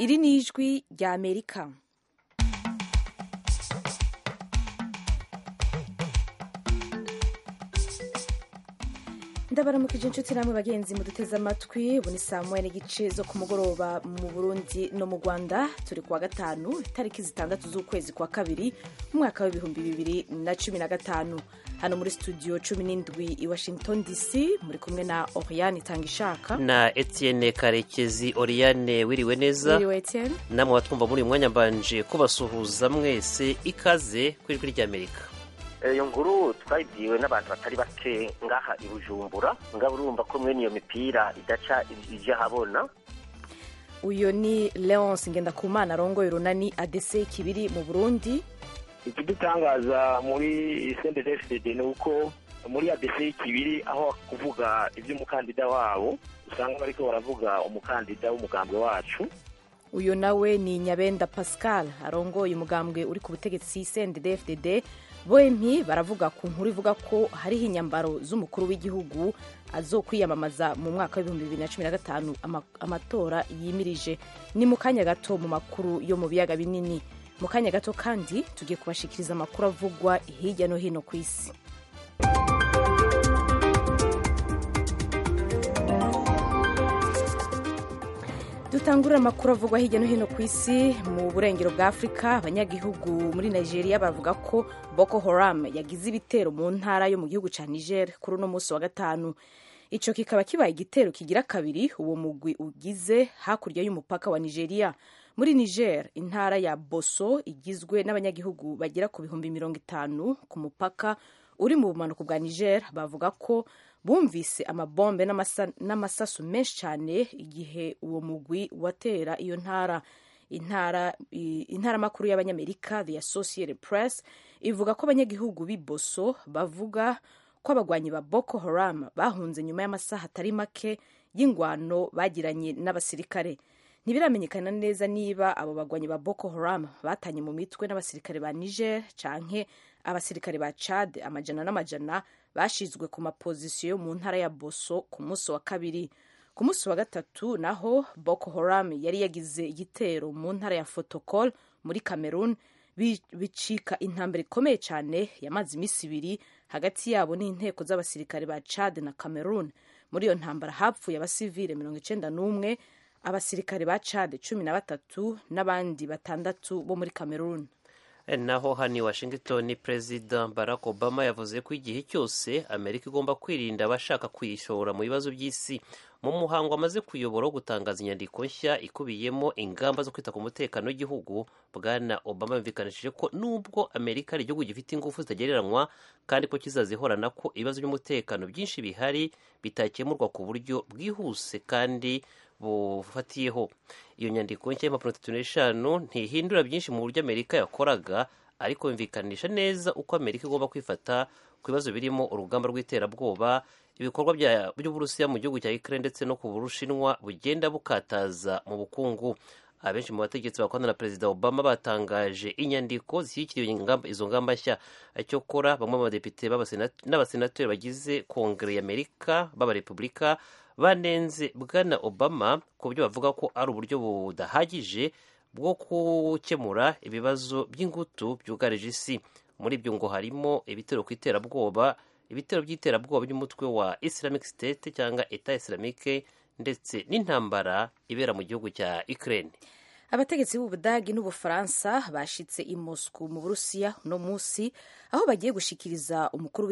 iri ni ijwi rya amerika ndabaramukije inshuti namwe bagenzi muduteze amatwi ubu ni saa moya n'igice zo ku mugoroba mu burundi no mu rwanda turi kuwa gatanu itariki zitandatu z'ukwezi kwa kabiri umwaka w'ibihumbi bibiri na cumi na gatanu hano muri studio cumi n'indwi i washington dc muri kumwe na oriane itanga ishaka na etienne karekezi oriane wiriwe neza wiriwe etienne namwe batwumva muri uyu mwanya mbanje kubasuhuza mwese ikaze ku ijwi ry'amerika iyo nkuru twayibwiwe n'abantu batari bake ngaha i bujumbura ngabo urumva ko mwene iyo mipira idaca ije ahabona uyu ni leonce ngendakumana arongoye urunani adese kibiri mu burundi ikidutangaza muri sendedefd ni uko muri adese kibiri aho kuvuga iby'umukandida wabo usanga bariko baravuga umukandida w'umugambwe wacu uyu nawe ni nyabenda pascal arongoye umugambwe uri ku butegetsi sendedefdd bompi baravuga ku nkuru ivuga ko hariho inyambaro z'umukuru w'igihugu azokwiyamamaza mu mwaka w'ibihumbi bibiri na cumi na gatanu amatora yimirije ni mu kanya gato mu makuru yo mu biyaga binini mu kanya gato kandi tugiye kubashikiriza amakuru avugwa hirya no hino ku isi dutangurira amakuru avugwa hirya no hino ku isi mu burengero bwa afurika abanyagihugu muri nigeria bavuga ko boko haram yagize ibitero mu ntara yo mu gihugu cya niger kuri uno munsi wa gatanu icyo kikaba kibaye igitero kigira kabiri uwo mugwi ugize hakurya y'umupaka wa nigeria muri niger intara ya boso igizwe n'abanyagihugu bagera ku bihumbi mirongo itanu ku mupaka uri mu bumanuko bwa niger bavuga ko bumvise amabombe n'amasasu menshi cyane igihe uwo mugwi watera iyo ntara intara intaramakuru y'abanyamerika the associated press ivuga ko abanyagihugu b'i boso bavuga ko abagwanyi ba boko haram bahunze nyuma y'amasaha atari make y'ingwano bagiranye n'abasirikare ntibiramenyekana neza niba abo bagwanyi ba boko haram batanye mu mitwe n'abasirikare ba niger canke abasirikare ba chad amajana n'amajana bashizwe ku mapozisiyo mu ntara ya boso ku munsi wa kabiri ku munsi wa gatatu naho boko haram yari yagize igitero mu ntara ya fotokol muri cameroon bicika intambara ikomeye cyane yamaze iminsi ibiri hagati yabo n'inteko z'abasirikare ba chad na cameroon muri iyo ntambara hapfuye abasivile mirongo icenda n'umwe abasirikare ba chad cumi na batatu n'abandi batandatu bo muri cameroon naho hano i washington perezida barack obama yavuze ko igihe cyose amerika igomba kwirinda abashaka kuyishora mu bibazo by'isi mu muhango amaze kuyobora wo gutangaza inyandiko nshya ikubiyemo ingamba zo kwita ku mutekano w'igihugu bwana obama yumvikanishije ko nubwo amerika ari igihugu gifite ingufu zitagereranywa kandi ko kizazihorana ko ibibazo by'umutekano byinshi bihari bitakemurwa ku buryo bwihuse kandi bufatiyeho iyo nyandiko nshya y'impapuro tatu n'eshanu ntihindura byinshi mu buryo amerika yakoraga ariko yumvikanisha neza uko amerika igomba kwifata ku bibazo birimo urugamba rw'iterabwoba ibikorwa by'uburusiya mu gihugu cya ukraine ndetse no ku bushinwa bugenda bukataza mu bukungu abenshi mu bategetsi bakorana na perezida obama batangaje inyandiko zishyigikira izo ngamba nshya cyokora bamwe mu badepite n'abasenateri bagize kongere y'amerika b'abarepubulika banenze bwana obama ku byo bavuga ko ari uburyo budahagije bwo gukemura ibibazo by'ingutu byugarije isi muri byo ngo harimo ibitero ku iterabwoba ibitero by'iterabwoba by'umutwe wa islamic state cyangwa eta islamique ndetse n'intambara ibera mu gihugu cya ukraine abategetsi b'ubudagi n'ubufaransa bashitse i moscow mu burusiya uno munsi aho bagiye gushikiriza umukuru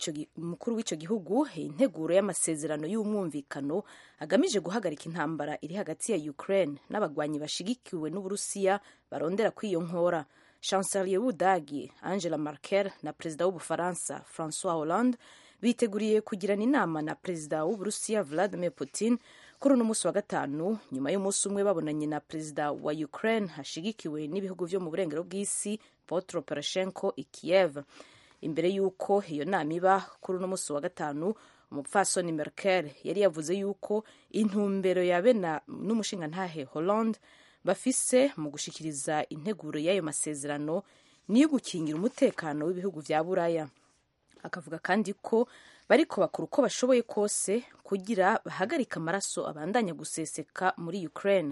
w'icyo gihugu integuro y'amasezerano y'umwumvikano agamije guhagarika intambara iri hagati ya ukraine n'abagwanyi bashigikiwe n'uburusiya barondera kw'iyo nkora chancelier w'ubudagi angela merkel na perezida w'ubufaransa francois hollande biteguriye kugirana inama na perezida w'uburusiya vladimir putin kuri uno munsi wa gatanu nyuma y'umunsi umwe babonanye na perezida wa ukraine hashigikiwe n'ibihugu vyo mu burengero bw'isi petro poroshenko i kiev imbere y'uko iyo nama iba kuri uno munsi wa gatanu umupfasoni merkel yari yavuze y'uko intumbero ya bena n'umushingantahe hollande bafise mu gushikiriza integuro y'ayo masezerano niyo gukingira umutekano w'ibihugu vya buraya akavuga kandi ko bariko bakora uko bashoboye kose kugira bahagarike amaraso abandanya guseseka muri Ukraine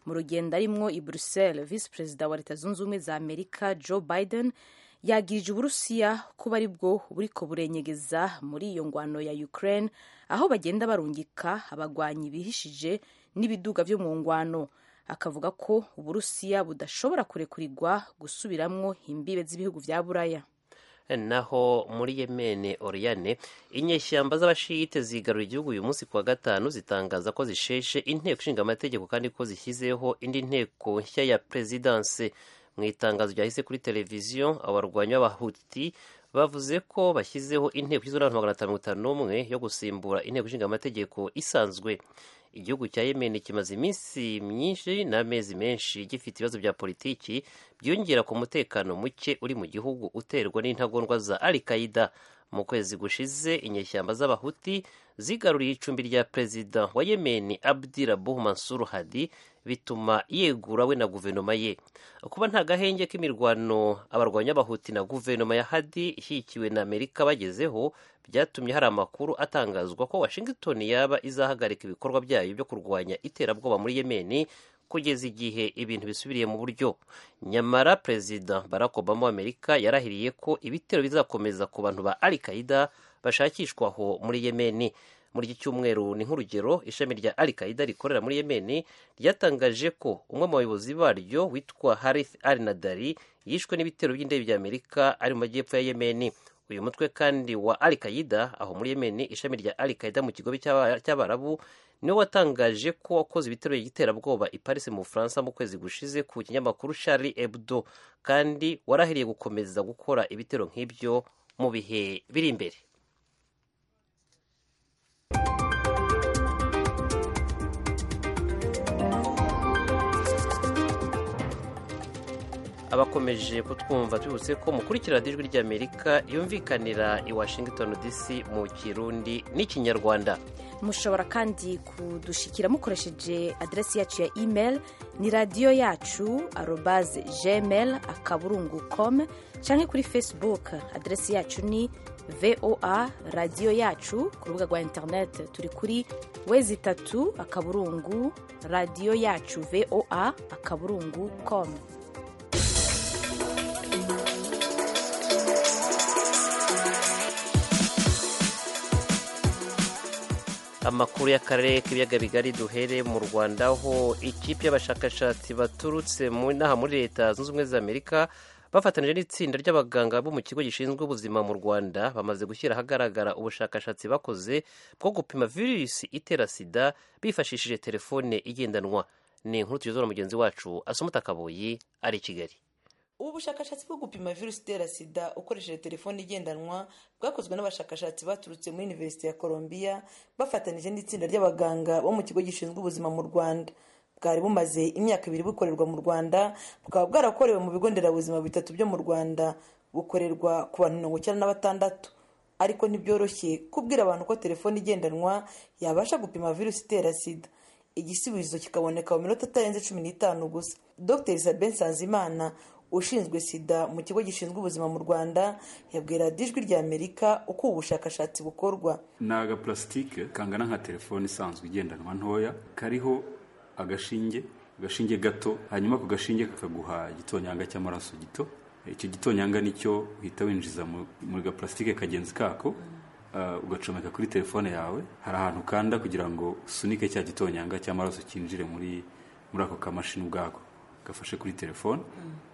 mu rugendo arimwo i bruxelles visi perezida wa leta zunze ubumwe za amerika joe biden yagirije uburusiya kuba ari bwo buriko burenyegeza muri iyo ngwano ya ukraine aho bagenda barungika abagwanyi bihishije n'ibiduga vyo mu ngwano akavuga ko uburusiya budashobora kurekurirwa gusubiramwo imbibe z'ibihugu vya buraya naho muri yemene oriyane inyeshyamba z'abashiyite zigarura igihugu uyu munsi kuwa gatanu zitangaza ko zisheshe inteko ishinga amategeko kandi ko zishyizeho indi nteko nshya ya perezidanse mu itangazo ryahise kuri televiziyo abarwanyi b'abahuti bavuze ko bashyizeho inteko igizwe n'abantu magana atanu mirongo itanu n'umwe yo gusimbura inteko ishinga amategeko isanzwe igihugu cya yemen kimaze iminsi myinshi n'amezi menshi gifite ibibazo bya politiki byiyongera ku mutekano muke uri mu gihugu uterwa n'intagondwa za al qaida mu kwezi gushize inyeshyamba z'abahuti zigaruriye icumbi rya perezida wa yemen abdi rabuh mansur hadi bituma yegura we na guverinoma ye kuba nta gahenge k'imirwano abarwanyi b'abahuti na guverinoma ya hadi ishyigikiwe na amerika bagezeho byatumye hari amakuru atangazwa ko washington yaba izahagarika ibikorwa byayo byo kurwanya iterabwoba muri yemeni kugeza igihe ibintu bisubiriye mu buryo nyamara perezida barack obama w'amerika yarahiriye ko ibitero bizakomeza ku bantu ba al qaida bashakishwaho muri yemeni muri iki cyumweru ni nk'urugero ishami rya al qaida rikorera muri yemeni ryatangaje ko umwe mu bayobozi baryo witwa harith al nadari yishwe n'ibitero by'indege bya amerika ari mu majyepfo ya yemeni uyu mutwe kandi wa al qaida aho muri yemeni ishami rya al qaida mu kigobe cy'abarabu niwe watangaje ko wakoze ibitero by'iterabwoba i paris mu bufaransa mu kwezi gushize ku kinyamakuru charlie hebdo kandi warahiriye gukomeza gukora ibitero nk'ibyo mu bihe biri imbere abakomeje kutwumva tubibutse ko mukurikira ijwi ry'amerika yumvikanira i washington dc mu kirundi n'ikinyarwanda mushobora kandi kudushikira mukoresheje aderesi yacu ya email ni radiyo yacu arobaze gmail akaburungu com cyangwa kuri facebook aderesi yacu ni voa radiyo yacu ku rubuga rwa interineti turi kuri wezi itatu akaburungu radiyo yacu voa akaburungu com amakuru y'akarere k'ibiyaga bigari duhere mu rwanda aho ikipe y'abashakashatsi baturutse mu inaha muri leta zunze ubumwe za amerika bafatanyije n'itsinda ry'abaganga bo mu kigo gishinzwe ubuzima mu rwanda bamaze gushyira ahagaragara ubushakashatsi bakoze bwo gupima virusi itera sida bifashishije telefone igendanwa ni inkuru tugezwa na mugenzi wacu asumuta kaboyi ari i kigali ubu bushakashatsi bwo gupima virusi itera sida ukoresheje telefone igendanwa bwakozwe n'abashakashatsi baturutse muri univerisite ya columbia bafatanyije n'itsinda ry'abaganga bo mu kigo gishinzwe ubuzima mu rwanda bwari bumaze imyaka ibiri bukorerwa mu rwanda bukaba bwarakorewe mu bigo nderabuzima bitatu byo mu rwanda bukorerwa ku bantu mirongo icyenda na batandatu ariko ntibyoroshye kubwira abantu ko telefone igendanwa yabasha gupima virusi itera sida igisubizo kikaboneka mu minota itarenze cumi n'itanu gusa dr sabin nsanzimana ushinzwe sida mu kigo gishinzwe ubuzima mu rwanda yabwira ijwi rya amerika uko ubu bushakashatsi bukorwa ni agapulasitike kangana nka telefone isanzwe igendanwa ntoya kariho agashinge agashinge gato hanyuma ako gashinge kakaguha igitonyanga cy'amaraso gito icyo gitonyanga nicyo uhita winjiza muri gapulasitike kagenzi kako ugacomeka kuri telefone yawe hari ahantu ukanda kugira ngo usunike cya gitonyanga cy'amaraso cyinjire muri muri ako kamashini ubwako gafashe kuri telefone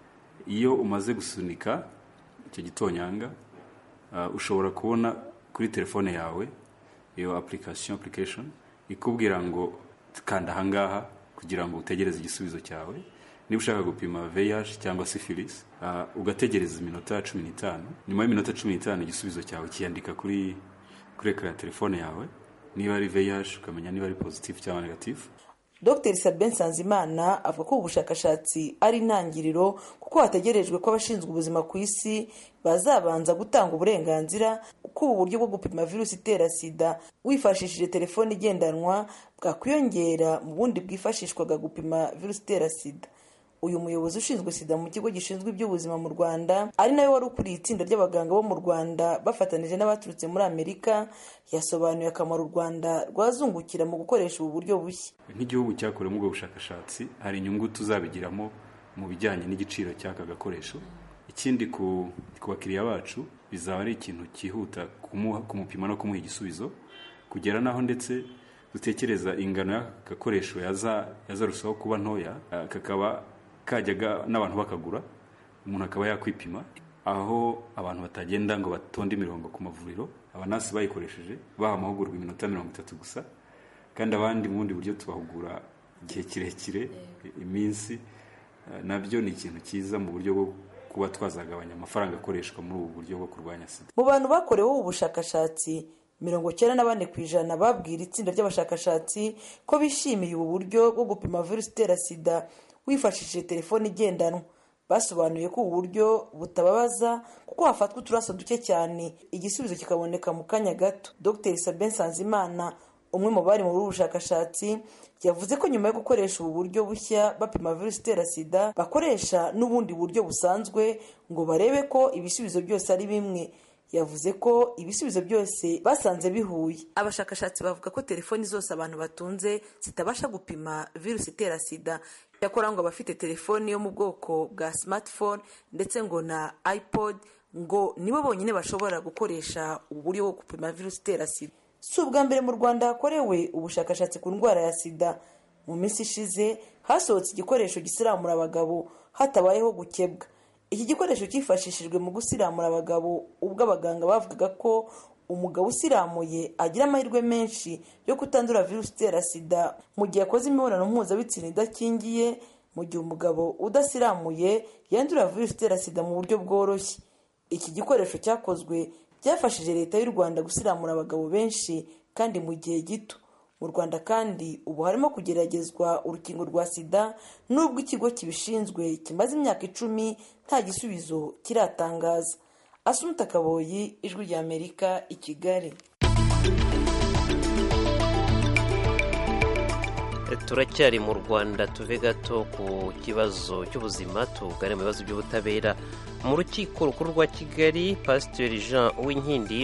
iyo umaze gusunika icyo gitonyanga ushobora kubona kuri telefone yawe iyo application application ikubwira ngo kanda ahangaha kugira ngo utegereze igisubizo cyawe niba ushaka gupima VIH cyangwa syphilis ugategereza iminota cumi n'itanu nyuma y'iminota cumi n'itanu igisubizo cyawe kiyandika kuri kuri ekara ya telefone yawe niba ari VIH ukamenya niba ari positive cyangwa negative dr sabin nsanzimana avuga ko ubu bushakashatsi ari intangiriro kuko hategerejwe ko abashinzwe ubuzima ku isi bazabanza gutanga uburenganzira ko ubu buryo bwo gupima virusi itera sida wifashishije telefone igendanwa bwakwiyongera mu bundi bwifashishwaga gupima virusi itera sida uyu muyobozi ushinzwe sida mu kigo gishinzwe iby'ubuzima mu rwanda ari nawe wari ukuriye itsinda ry'abaganga bo mu rwanda bafatanije n'abaturutse muri amerika yasobanuye akamaro u rwanda rwazungukira mu gukoresha ubu buryo bushya nk'igihugu cyakoremo ubwo bushakashatsi hari inyungu tuzabigiramo mu bijyanye n'igiciro cy'aka gakoresho ikindi ku bakiriya bacu bizaba ari ikintu cyihuta kumupima no kumuha igisubizo kugera n'aho ndetse dutekereza ingano y'aka gakoresho yazarushaho kuba ntoya kakaba kajyaga n'abantu bakagura umuntu akaba yakwipima aho abantu batagenda ngo batonde imirongo ku mavuriro abanasi bayikoresheje baha amahugurwa iminota mirongo itatu gusa kandi abandi mu bundi buryo tubahugura igihe kirekire iminsi nabyo ni ikintu cyiza mu buryo bwo kuba twazagabanya amafaranga akoreshwa muri ubu buryo bwo kurwanya sida mu bantu bakoreweho ubu bushakashatsi mirongo cyenda na bane ku ijana babwira itsinda ry'abashakashatsi ko bishimiye ubu buryo bwo gupima virusi itera sida wifashishije telefone igendanwa basobanuye ko ubu buryo butababaza kuko hafatwa uturaso duke cyane igisubizo kikaboneka mu kanya gato dr sabin sanzimana umwe mu bari muri ubu bushakashatsi yavuze ko nyuma yo gukoresha ubu buryo bushya bapima virusi itera sida bakoresha n'ubundi buryo busanzwe ngo barebe ko ibisubizo byose ari bimwe yavuze ko ibisubizo byose basanze bihuye abashakashatsi bavuga ko telefoni zose abantu batunze zitabasha gupima virusi itera sida cyakora ngo abafite telefoni yo mu bwoko bwa smartphone ndetse ngo na ipod ngo nibo bonyine bashobora gukoresha ubu buryo bwo gupima virusi itera sida si ubwa mbere mu rwanda hakorewe ubushakashatsi ku ndwara ya sida mu minsi ishize hasohotse igikoresho gisiramura abagabo hatabayeho gukebwa iki gikoresho cyifashishijwe mu gusiramura abagabo ubwo abaganga bavugaga ko umugabo usiramuye agira amahirwe menshi yo kutandura virusi itera sida mu gihe akoze imibonano mpuzabitsina idakingiye mu gihe umugabo udasiramuye yandura virusi itera sida mu buryo bworoshye iki gikoresho cyakozwe byafashije leta y'u rwanda gusiramura abagabo benshi kandi mu gihe gito mu rwanda kandi ubu harimo kugeragezwa urukingo rwa sida n'ubwo ikigo kibishinzwe kimaze imyaka icumi nta gisubizo kiratangaza asumuta kaboyi ijwi ry'amerika i kigali turacyari mu rwanda tuve gato ku kibazo cy'ubuzima tugane mu bibazo by'ubutabera mu rukiko rukuru rwa kigali pasiteri jean uwinkindi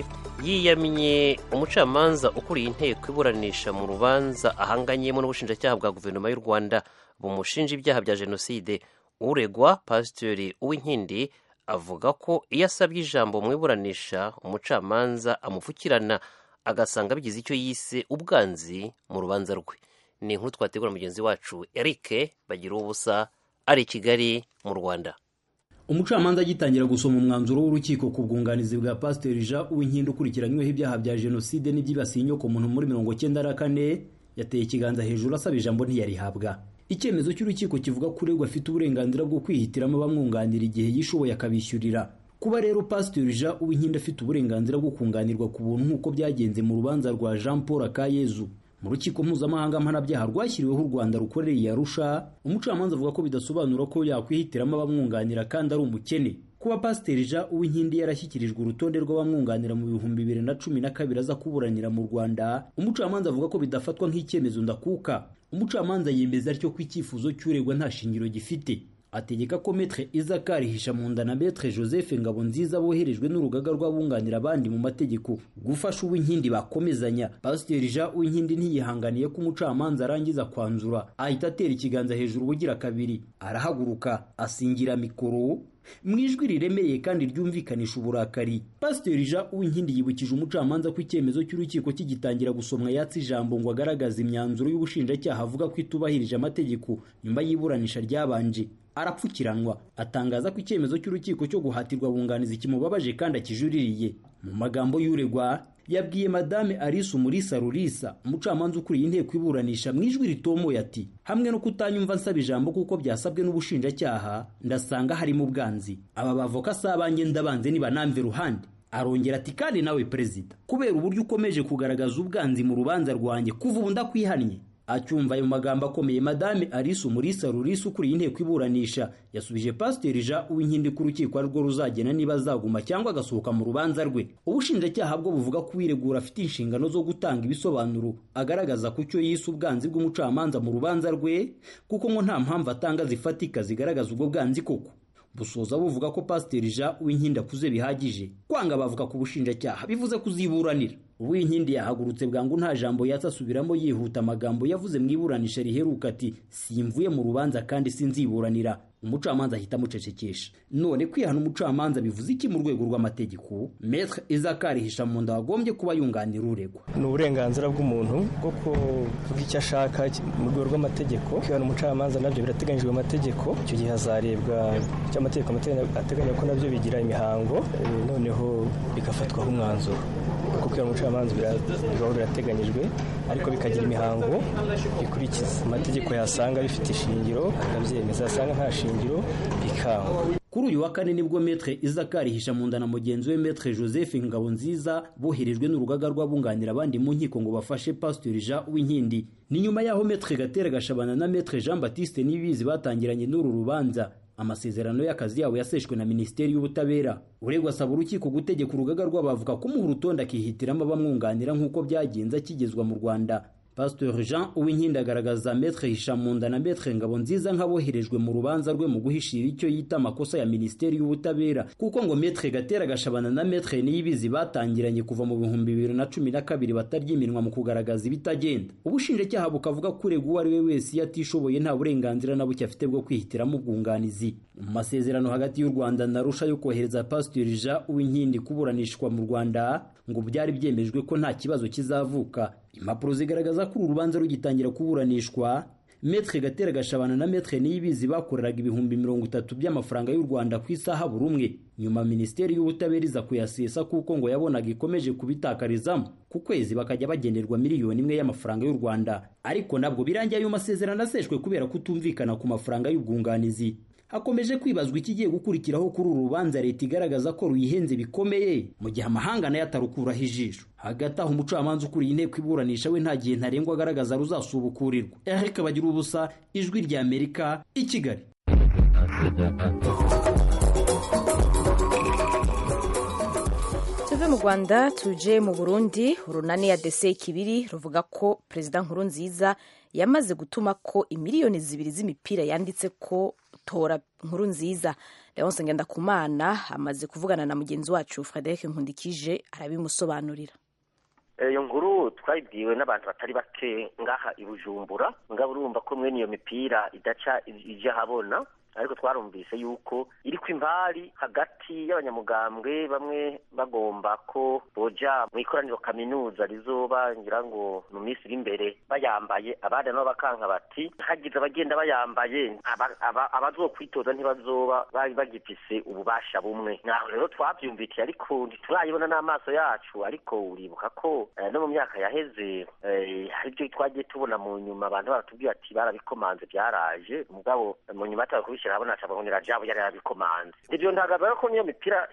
yiyamye umucamanza ukuriye inteko iburanisha mu rubanza ahanganyemo n'ubushinjacyaha bwa guverinoma y'u rwanda bumushinja ibyaha bya jenoside uregwa pasiteri uwinkindi avuga ko iyo asabye ijambo mu iburanisha umucamanza amupfukirana agasanga bigize icyo yise ubwanzi mu rubanza rwe ni inkuru twategura mugenzi wacu eric bagira ubusa ari i kigali mu rwanda umucamanza agitangira gusoma umwanzuro w'urukiko ku bwunganizi bwa pasiteri jean uwinkindi ukurikiranyweho ibyaha bya jenoside n'ibyibasiye inyokomuntu muri mirongo cyenda na kane yateye ikiganza hejuru asaba ijambo ntiyarihabwa icyemezo cy'urukiko kivuga ko uregwa afite uburenganzira bwo kwihitiramo abamwunganira igihe yishoboye akabishyurira kuba rero pasiteri jean uwinkindi afite uburenganzira bwo kunganirwa ku buntu nk'uko byagenze mu rubanza rwa jean paul akayezu mu rukiko mpuzamahanga mpanabyaha rwashyiriweho u rwanda rukorereye arusha umucamanza avuga ko bidasobanura ko yakwihitiramo abamwunganira kandi ari umukene kuba pasiteri jean uwinkindi yarashyikirijwe urutonde rw'abamwunganira mu bihumbi bibiri na cumi na kabiri aza kuburanira mu rwanda umucamanza avuga ko bidafatwa nk'icyemezo ndakuka umucamanza yemeza atyo ko icyifuzo cy'uregwa nta shingiro gifite ategeka ko metre izakari hishamunda na metre joseph ngabonziza boherejwe n'urugaga rw'abunganira abandi mu mategeko gufasha uw'inkindi bakomezanya pasiteri jean uwinkindi ntiyihanganiye ko umucamanza arangiza kwanzura ahita atera ikiganza hejuru ubugira kabiri arahaguruka asingira mikoro mu ijwi riremereye kandi ryumvikanisha uburakari pasiteri jean uwinkindi yibukije umucamanza ko icyemezo cy'urukiko kigitangira gusomwa yatse ijambo ngo agaragaze imyanzuro y'ubushinjacyaha avuga ko itubahirije amategeko nyuma y'iburanisha ryabanje arapfukiranwa atangaza ko icyemezo cy'urukiko cyo guhatirwa bunganizi kimubabaje kandi akijuririye mu magambo y'uregwa yabwiye madame Alice Umulisa Rurisa umucamanza ukuriye inteko iburanisha mu ijwi ritomoye ati hamwe no kutanyumva nsaba ijambo kuko byasabwe n'ubushinjacyaha ndasanga harimo ubwanzi aba bavoka si abanjye ndabanze nibanamve ruhande arongera ati kandi nawe perezida kubera uburyo ukomeje kugaragaza ubwanzi mu rubanza rwanjye kuva ubu ndakwihannye acyumva ayo magambo akomeye madame alice umurisa rurisa ukuriye inteko iburanisha yasubije pasiteri jean uwinkindi ko urukiko arirwo ruzagena niba azaguma cyangwa agasohoka mu rubanza rwe ubushinjacyaha bwo buvuga ko uwiregura afite inshingano zo gutanga ibisobanuro agaragaza ku cyo yise ubwanzi bw'umucamanza mu rubanza rwe kuko ngo nta mpamvu atanga zifatika zigaragaza ubwo bwanzi koko busoza buvuga ko pasiteri jean uwinkindi akuze bihagije kwanga bavuga ku bushinjacyaha bivuze kuziburanira uwinkindi yahagurutse bwangu nta jambo yatse asubiramo yihuta amagambo yavuze mu iburanisha riheruka ati simvuye mu rubanza kandi sinziburanira umucamanza ahita amucecekesha none kwihana umucamanza bivuze iki mu rwego rw'amategeko metre izakari hishamunda wagombye kuba yunganira uregwa ni uburenganzira bw'umuntu bwo kuvuga icyo ashaka mu rwego rw'amategeko kwihana umucamanza nabyo birateganyijwe mu mategeko icyo gihe hazarebwa icyo amategeko ateganya ko nabyo bigira imihango noneho bigafatwaho umwanzuro kuko kwihana umucamanza bibaho birateganyijwe ariko bikagira imihango bikurikiza amategeko yasanga bifite ishingiro akabyemeza yasanga nta shingiro bikangwa kuri uyu wa kane nibwo metre izakari hishamunda na mugenzi we metre joseph ngabonziza boherejwe n'urugaga rw'abunganira abandi mu nkiko ngo bafashe pasiteri jean uwinkindi ni nyuma y'aho metre gatera gashabana na metre jean baptiste n'ibizi batangiranye n'uru rubanza amasezerano y'akazi yabo yaseshwe na minisiteri y'ubutabera uregwa asaba urukiko gutegeka urugaga rw'abavuga kumuha urutonde akihitiramo abamwunganira nk'uko byagenze akigezwa mu rwanda pasteur jean uwinkindi agaragaza metre hishamunda na metre ngabonziza nk'aboherejwe mu rubanza rwe mu guhishira icyo yita amakosa ya minisiteri y'ubutabera kuko ngo metre gatera gashabana na metre niyibizi batangiranye kuva mu bihumbi bibiri na cumi na kabiri batarya iminwa mu kugaragaza ibitagenda ubushinjacyaha bukavuga ko urega uwo ari we wese iyo atishoboye nta burenganzira na buke afite bwo kwihitiramo ubwunganizi mu masezerano hagati y'u rwanda na rusha yo kohereza pasteur jean uwinkindi kuburanishwa mu rwanda ngo byari byemejwe ko nta kibazo kizavuka impapuro zigaragaza ko uru rubanza rugitangira kuburanishwa metre gatera gashabana na metre niyibizi bakoreraga ibihumbi mirongo itatu by'amafaranga y'u rwanda ku isaha buri umwe nyuma minisiteri y'ubutabera iza kuyasesa kuko ngo yabonaga ikomeje kubitakarizamo ku kwezi bakajya bagenerwa miliyoni imwe y'amafaranga y'u rwanda ariko nabwo birangiye ayo masezerano aseshwe kubera kutumvikana ku mafaranga y'ubwunganizi hakomeje kwibazwa ikigiye gukurikiraho kuri uru rubanza leta igaragaza ko ruyihenze bikomeye mu gihe amahanga nayo atarukuraho ijisho hagati aho umucamanza ukuriye inteko iburanisha we nta gihe ntarengwa agaragaza ruzasubukurirwa eric bagira ubusa ijwi rya amerika i kigali tuve mu rwanda tuje mu burundi urunani ya dese kibiri ruvuga ko perezida nkuru nziza yamaze gutuma ko imiliyoni zibiri z'imipira yanditse ko tora nkuru nziza leonce ngendakumana amaze kuvugana na mugenzi wacu frederic nkundikije arabimusobanurira iyo nkuru twayibwiwe n'abantu batari bake ngaha i bujumbura ngabo urumva ko mwene iyo mipira idaca ijya ahabona ariko twarumvise yuko iri ku imbari hagati y'abanyamugambwe bamwe bagomba ko boja mu ikoraniro kaminuza rizoba ngira ngo mu minsi iri imbere bayambaye abandi nabo bakanka bati hagize abagenda bayambaye abazokwitoza ntibazoba bari bagifise ububasha bumwe naho rero twabyumvikiye ariko ntiturayibona n'amaso yacu ariko uribuka ko no mu myaka yaheze hari ibyo twagiye tubona mu nyuma abantu baratubwira ati barabikomanze byaraje mugabo mu nyuma atari kubishyira habona acababonera jabo yari yarabikomanze ivyo ntagaza ko niyo mipira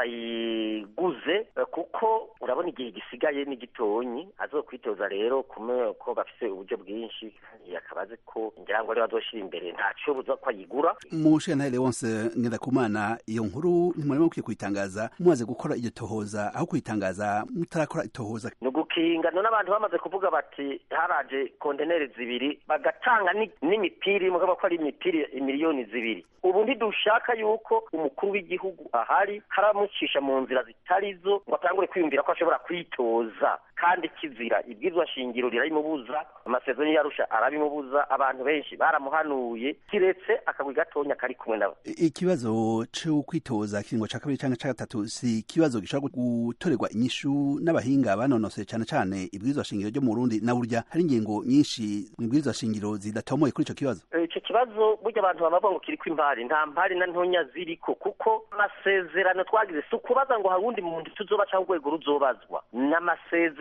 barayiguze kuko urabona igihe gisigaye ni gitonyi azokwitoza rero kume ko bafise uburyo bwinshi akaba azi ko ngira ngo ari bazoshira imbere ntaco buza ko ayigura mushentare wonse ngendakumana iyo nkuru ntimurimo mukwiye kuyitangaza mumaze gukora iryo tohoza aho kuyitangaza mutarakora itohoza ni ugukinga none abantu bamaze kuvuga bati haraje konteneri zibiri bagatanga n'imipira imwe ko ari imipira imiliyoni zibiri ubu ntidushaka yuko umukuru w'igihugu ahari haramucisha mu nzira zitari zo ngo atangure kwiyumvira ko ashobora kwitoza kandi kizira ibwirizwa shingiro rirabimubuza amasezerano yarusha arabimubuza abantu benshi baramuhanuye kiretse akagwi gatonya kari kumwe nabo ikibazo cyo kwitoza kiringo ca kabiri canke ca gatatu si ikibazo gishobora gutorerwa inyishu n'abahinga banonoseye cane cane ibwirizwa shingiro ryo mu Burundi na burya hari ingingo nyinshi mu ibwirizwa shingiro zidatomoye kuri ico kibazo ico kibazo burya abantu baba ngo kiriko impari nta mpari na ntonya ziriko kuko amasezerano twagize si ukubaza ngo hari uwundi muntu tuzoba cyangwa urwego ruzobazwa n'amasezerano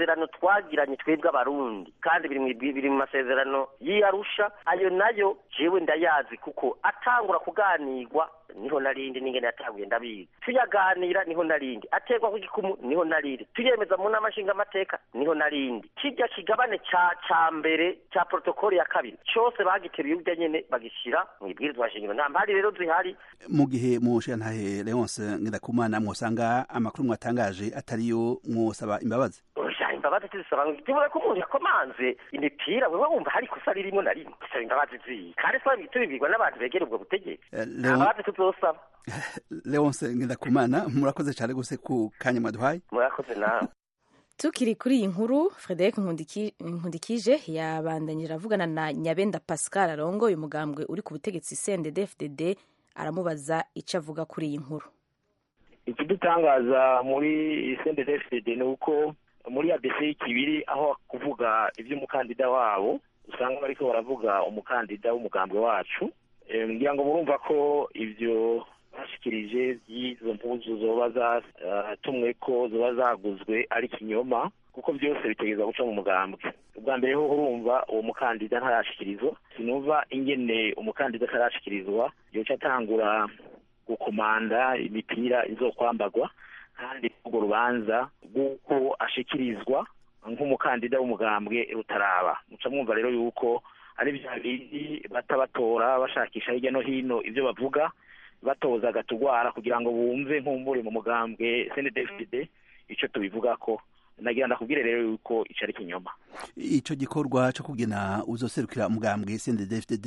amasezerano twagiranye twebwe abarundi kandi biri mu- biri mu masezerano y'iyarusha ayo nayo jewe ndayazi kuko atangura kuganirwa niho narindi n'ingene yatanguye ndabizi tuyaganira niho narindi aterwa ku gikumu niho narindi tuyemeza mu nama nshingamateka niho narindi kirya kigabane ca ca mbere ca protokoli ya kabiri cose bagiteruye urya nyene bagishira mu ibwirizwa shingiro nta mpari rero zihari mu gihe mushirantahe leonce ngendakumana mwosanga amakuru mwatangaje atariyo mwosaba imbabazi oya imbabazi tuzisaba ngo tubure ko umuntu yakomanze imipira wewe wumva hari ikosa ririmo na rimwe gusaba imbabazi ziyi kandi twari tubibwirwa n'abantu begera ubwo butegetsi Eh, nta Leon- mbabazi tuzosaba leonce ngendakumana murakoze cyane gose ku kanya mwaduhaye murakoze nawe tukiri kuri iyi nkuru frederic Nkundiki- nkundikije yabandanyije avugana na nyabenda pascal arongoye umugambwe uri ku butegetsi cndd fdd aramubaza icyo avuga kuri iyi nkuru ikidutangaza muri cndfd ni uko muri abc kibiri aho kuvuga iby'umukandida wabo usanga bariko baravuga umukandida w'umugambwe wacu Eh, ngira ngo murumva ko ibyo bashikirije by'izo mpuzu zoba zatumwe ko zoba zaguzwe ari kinyoma kuko byose bitegereza guca mu mugambwe ubwa mbere ho urumva uwo mukandida ntarashikirizwa sinumva ingene umukandida atarashikirizwa yoca atangura gukomanda imipira izokwambagwa kandi urwo rubanza rw'uko ashikirizwa nk'umukandida w'umugambwe rutaraba muca mwumva rero yuko ari bya bindi bata batora bashakisha hirya no hino ibyo bavuga batoza agatugwara kugira ngo bumve nk'umbure mu mugambwe cndfd icyo tubivuga ko nagira ndakubwire rero yuko ico ari kinyoma ico gikorwa co kugena uzoserukira umugambwe CNDD-FDD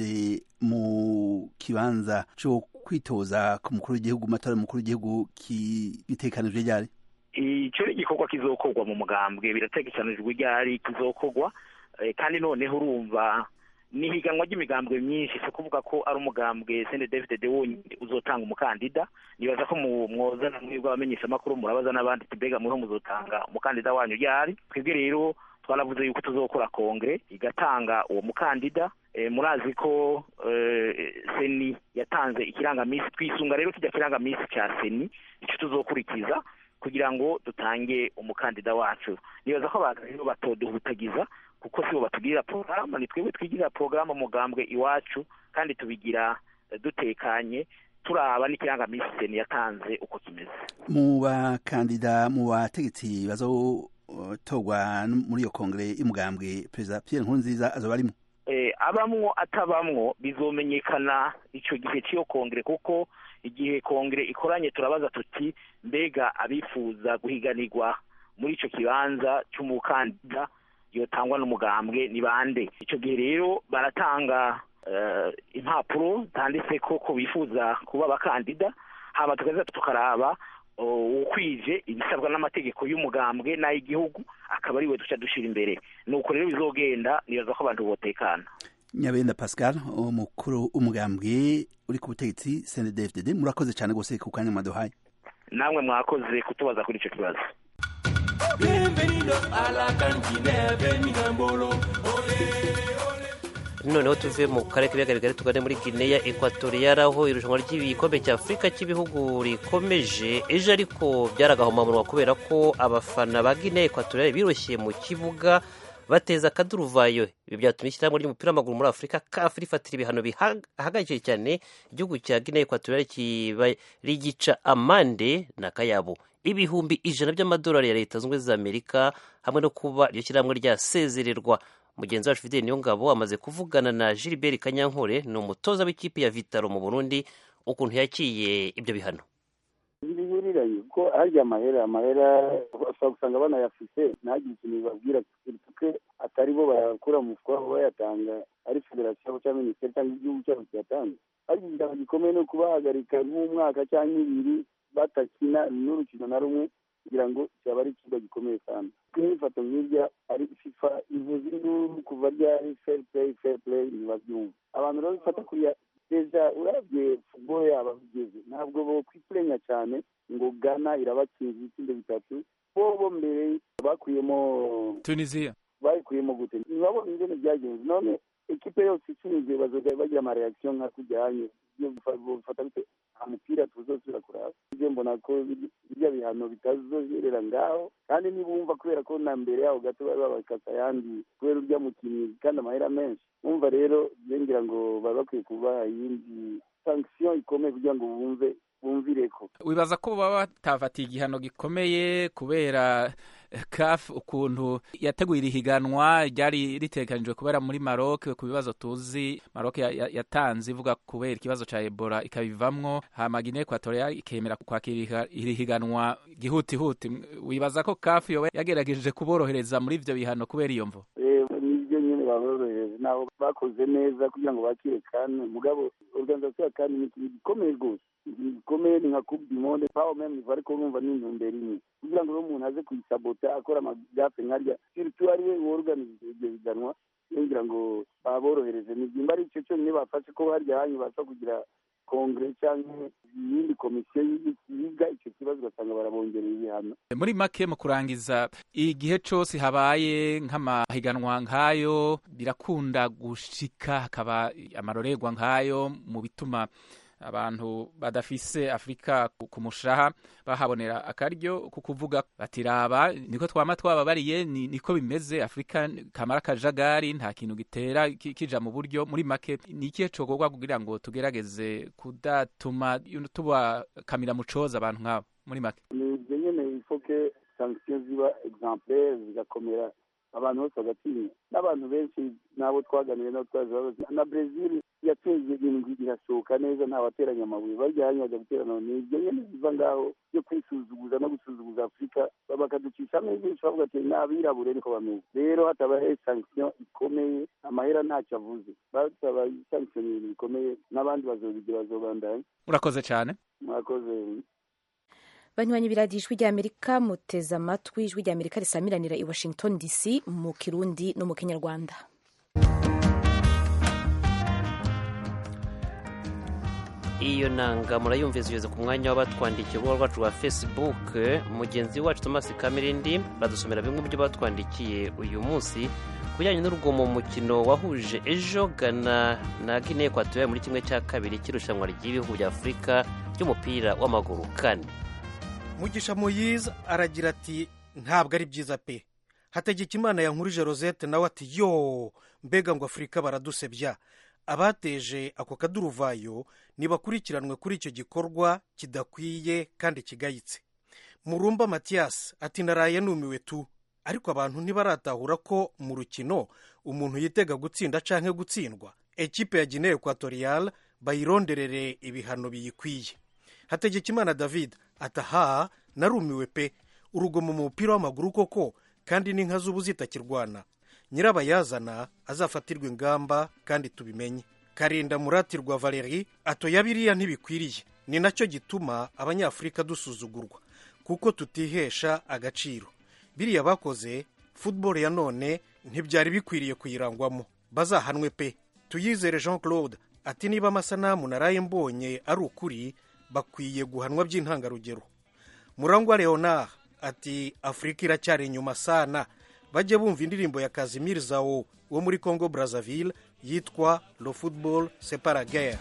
mu kibanza co kwitoza ku mukuru w'igihugu matora y'umukuru w'igihugu ki- gitegekanijwe ryari icyo ni igikorwa kizokorwa mu mugambwe birategekanijwe ryari kizokorwa eh, kandi noneho urumva ni ihiganwa ry'imigambwe myinshi si ukuvuga ko ari umugambwe cndfdd wonyine uzotanga umukandida nibaza ko mu- mwozana mwebwe abamenyeshamakuru murabaza n'abandi ati mbega muriho muzotanga umukandida wanyu ryari twebwe rero twaravuze yuko tuzokora kongere igatanga uwo mukandida Eh, murazi ko eh, seni yatanze ikirangamisi twisunga rero kijya kirangamisi cya seni icyo tuzokurikiza kugira ngo dutange umukandida wacu nibaza ko abantu rero batoduhutagiza kuko sibo batugirira porogaramu ni twebwe twigirira porogaramu mugambwe iwacu kandi tubigira eh, dutekanye turaba n'ikirangamisi seni yatanze uko kimeze mu bakandida mu bategetsi bazotorwa muri iyo kongere y'umugambwe perezida Pierre Nkurunziza azoba arimo eh, abamwo atabamwo bizomenyekana icyo gihe cy'iyo kongere kuko igihe kongere ikoranye turabaza tuti mbega abifuza guhiganirwa muri icyo kibanza cy'umukandida yotangwa n'umugambwe ni bande icyo gihe rero baratanga eh, impapuro zanditse ko ko bifuza kuba abakandida hama tukaza tukaraba uh, ukwije ibisabwa n'amategeko y'umugambwe n'ay'igihugu akaba ariwe duca dushira imbere nuko rero bizogenda nibaza ko abantu botekana nyabenda pascal umukuru umugambwe uri ku butegetsi CNDD-FDD murakoze cyane gose ku kanya mwaduhaye namwe mwakoze kutubaza kuri icyo kibazo noneho tuve mu karere k'ibiyaga bigari tugane muri gineya ekwatoriyari aho irushanwa ry'igikombe cya afurika cy'ibihugu rikomeje ejo ariko byaragahomamunwa kubera ko abafana ba gineya ekwatoriyari biroshye mu kibuga bateza akaduruvayo ibi byatumye ishyirahamwe ry'umupira w'amaguru muri afurika kafu rifatira ibihano bihagije cyane igihugu cya gineya ekwatoriyari kiba rigica amande na kayabo ibihumbi ijana by'amadolari ya leta zunze ubumwe za amerika hamwe no kuba iryo shyirahamwe ryasezererwa mugenzi wacu fideli niyongabo amaze kuvugana na gilbert kanyankore ni umutoza w'ikipe ya vitaro mu burundi ukuntu yakiye ibyo bihano bihuriranye ko harya amahera amahera ushobora gusanga banayafise ntagire ikintu bibabwira tuke atari bo bayakura mu mufuka wabo bayatanga ari federasiyo cyangwa minisiteri cyangwa igihugu cyabo kiyatanga ariko igitabo gikomeye ni ukubahagarika nk'umwaka cyangwa ibiri batakina n'urukino na rumwe kugira ngo cyaba ari ikigo gikomeye cyane nk'ifoto nk'irya ari fifa ivuze induru kuva ryari fair play fair play ntibabyumva abantu rero bifata kuriya deja urabye futuboro yabo bigeze ntabwo bokwipurenya cyane ngo gana irabatsinze ibitsinda bitatu bo bo mbere bakuyemo tunisiya bayikuyemo gute ntibabona ingene byagenze none ekipe yose itsinze bazoga bagira amareaction nka kujyanye bifata bite nta mupira tuzosubira kuraba ibyo mbona ko birya bihano bitazoherera ngaho kandi nibumva kubera ko na mbere yaho gato bari babakasa ayandi kubera urya mukinnyi kandi amahera menshi bumva rero ngira ngo baba bakwiye kubaha iyindi sanction ikomeye kugira ngo bumve bumvireko wibaza ko baba batafatiye igihano gikomeye kubera CAF ukuntu yateguye iri higanwa ryari ritegekanijwe kubera muri Maroc ku bibazo tuzi Maroc yatanze ivuga kubera ikibazo ca Ebola ikabivamwo hama Guinea Equatorial ikemera kwakira iri higanwa gihutihuti wibaza ko CAF yoba yagerageje kuborohereza muri ivyo bihano kubera iyo mvo nibyo nyine baborohereje nabo bakoze neza kugira ngo bakire kane mugabo organisation ya kane ni ikintu gikomeye rwose gikomeye ni nka coupe du monde paho meme ariko urumva ni intumbero imwe kugira ngo umuntu aze kuyisabota akora amagafe nkarya surtout ari we worganiza ibyo biganwa ngira ngo baborohereze nibyimba ari icyo cyonyine bafashe ko harya hanyu basa kugira kongere cyangwa iyindi komisiyo yiga icyo kibazo ugasanga barabongerera ibihano muri make mu kurangiza igihe cyose habaye nk'amahiganwa nk'ayo birakunda gushika hakaba amarorerwa nk'ayo mu bituma abantu badafise afurika ku mushaha bahabonera akaryo ku kuvuga batiraba niko twama twababariye niko bimeze afurika kamara akajagari nta kintu gitera kija mu buryo muri make ni ikihe cokorwa kugira ngo tugerageze kudatuma tubakamira mu coza abantu nk'abo muri make ni ibyo nyene ifoke sanction ziba exemplaire zigakomera abantu bose bagatinya n'abantu benshi n'abo twaganiriye nabo twaje babaza na brezil yatsinze indwi irasohoka neza nta wateranya amabuye bajyanye bajya guterana ni ibyo nyene biva ngaho byo kwisuzuguza no gusuzuguza afurika bakaducishamo byinshi bavuga ati ni abirabure niko bameze rero hatabaye sanction ikomeye amahera ntacyo avuze basaba sanction ibintu bikomeye n'abandi bazobigira bazobandanya murakoze cyane murakoze banywanyi biradiyo ijwi ry'amerika muteze amatwi ijwi ry'amerika risamiranira i washington dc mu kirundi no mu kinyarwanda iyo nanga murayumvise ugeze ku mwanya w'abatwandikiye urubuga rwacu rwa facebook mugenzi wacu thomas kamirindi badusomera bimwe mu byo batwandikiye uyu munsi ku bijyanye n'urugomo mu mukino wahuje ejo gana na guinea equatorial muri kimwe cya kabiri cy'irushanwa ry'ibihugu bya afurika ry'umupira w'amaguru kane mugisha muyiza aragira ati ntabwo ari byiza pe hategeka imana yankurije rosette nawe ati yo mbega ngo afurika baradusebya abateje ako kaduruvayo ntibakurikiranwe kuri icyo gikorwa kidakwiye kandi kigayitse murumba matiyasi ati naraye numiwe tu ariko abantu ntibaratahura ko mu rukino umuntu yitega gutsinda cyangwa gutsindwa ekipe ya guinea equatorial bayironderere ibihano biyikwiye hategekimana david ataha narumiwe pe urugomo mu mupira w'amaguru koko kandi n'inka z'ubu zitakirwana nyirabayazana azafatirwa ingamba kandi tubimenye karinda muratirwa valeri atoya biriya ntibikwiriye ni nacyo gituma abanyafurika dusuzugurwa kuko tutihesha agaciro biriya bakoze football ya none ntibyari bikwiriye kuyirangwamo bazahanwe pe tuyizere jean claude ati niba amasanamu naraye mbonye ari ukuri bakwiye guhanwa by'intangarugero murangwa leonard ati afurika iracyari inyuma sana bajye bumva indirimbo ya kazimir zawo wo muri congo brazzaville yitwa le football separa guerre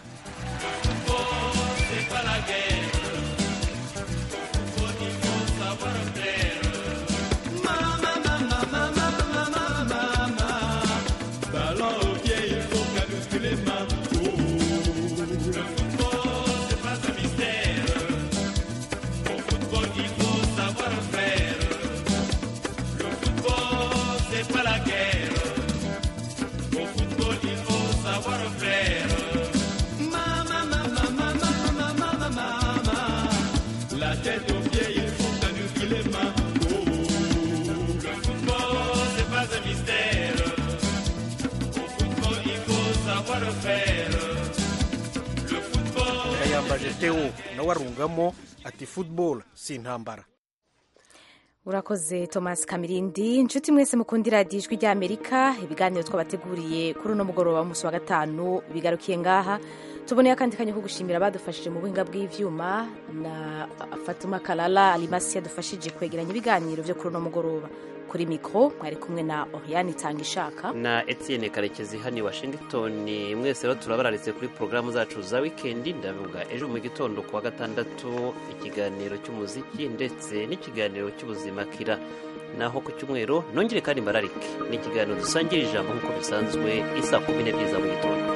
yambaje teo nawe arungamo ati football si intambara urakoze thomas kamirindi inshuti mwese mukunda iradiyo ijwi ry'amerika ibiganiro twabateguriye kuri uno mugoroba w'umunsi wa gatanu bigarukiye ngaha tuboneye akandi kanya ko gushimira abadufashije mu buhinga bw'ibyuma na fatuma karara alimasi yadufashije kwegeranya ibiganiro byo kuri uno mugoroba kuri mikoro mwari kumwe na oriane itanga ishaka na etienne karekezi hano i washington mwese rero turabararitse kuri porogaramu zacu za wikendi ndavuga ejo mu gitondo ku wa gatandatu ikiganiro cy'umuziki ndetse n'ikiganiro cy'ubuzima kira naho ku cyumweru nongere kandi mbararike ni ikiganiro dusangira ijambo nk'uko bisanzwe isa kumi n'ebyiri za mu gitondo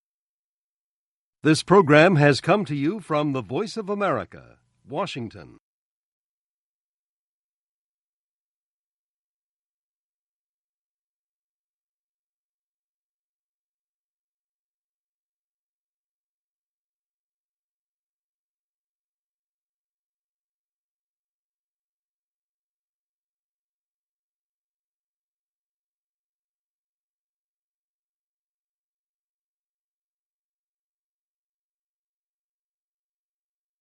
This program has come to you from the Voice of America, Washington.